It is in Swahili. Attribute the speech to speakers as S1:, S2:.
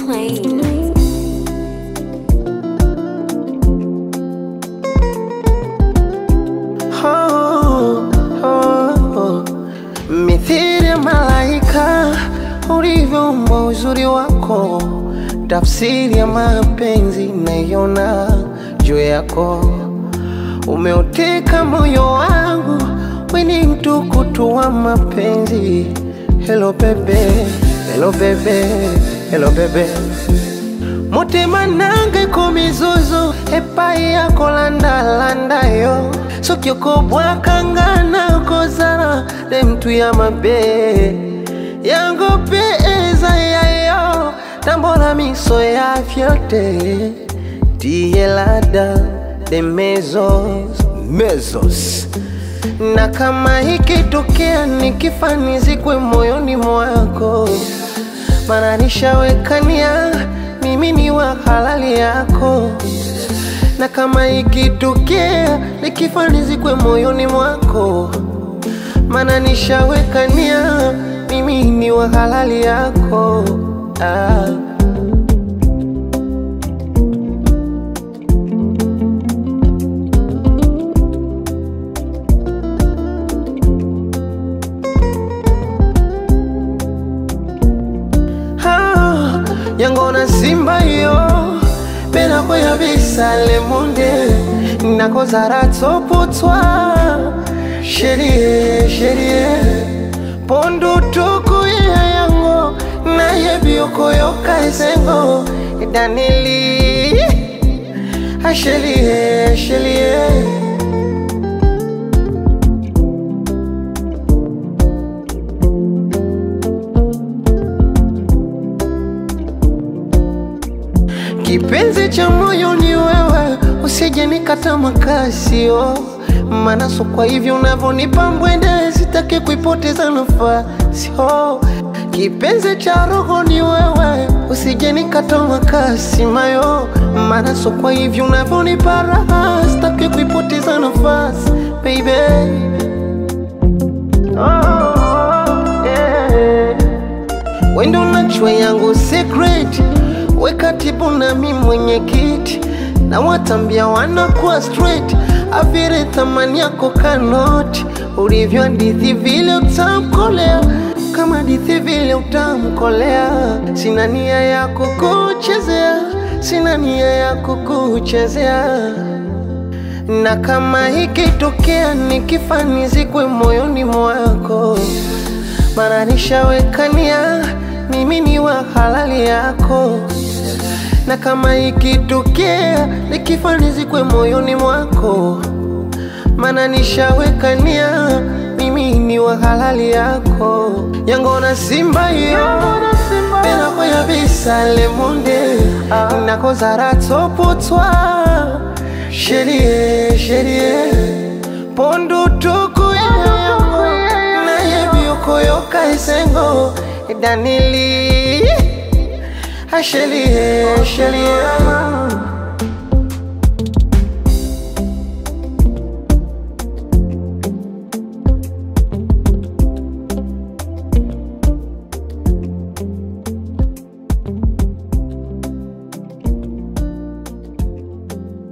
S1: plane.
S2: Oh, oh, oh. Mithili ya malaika ulivyoumbwa uzuri wako, tafsiri ya mapenzi naiona juu yako. Umeuteka moyo wangu, we ni mtukutu wa mapenzi. Hello bebe, hello bebe, hello bebe mutima nange ku mizuzu epai yako landalanda yo soki okobwakangana kozala ne mtu ya mabe yango mpe eza yayo tambola miso ya fiote tielada de mezos mezos na kama ikitokea nikifanizikwe moyoni mwako mana nishawekania mimi ni wa halali yako, na kama ikitokea nikifanizikwe moyoni mwako, mana nishawekania mimi ni wa halali yako ah. Ah, yangona simba yo pena koya bisale monde nakozara tsopotwa sherie sherie pondu tuku ya yango nayebi okoyoka esengo danili ashelie shelie Kipenzi cha moyo ni wewe, usije nikata makasio, maana so kwa hivyo unavyonipa mbwende, sitaki kuipoteza nafasi. Oh, kipenzi cha roho ni wewe, usije nikata makasi mayo, maana so kwa hivyo unavyonipa raha, sitaki kuipoteza nafasi baby. Oh, yeah. Wendo unajua yangu secret, we katibu na mi mwenyekiti, na watambia wanakuwa straight, avire thamani yako kanoti, ulivyo hadithi vile utamkolea, kama hadithi vile utamkolea. Sina nia ya kukuchezea, sina nia ya kukuchezea na kama ikitokea nikifanizikwe moyoni mwako, mara nishawekania mimi ni wa halali yako, na kama ikitokea nikifanizikwe moyoni mwako, mana nishawekania mimi ni wa halali yako, yangona simba yo pena koya bisale monde nakozara tsopotwa sherie sherie pondu tuku yango nayebi okoyoka esengo danili ashelie shelie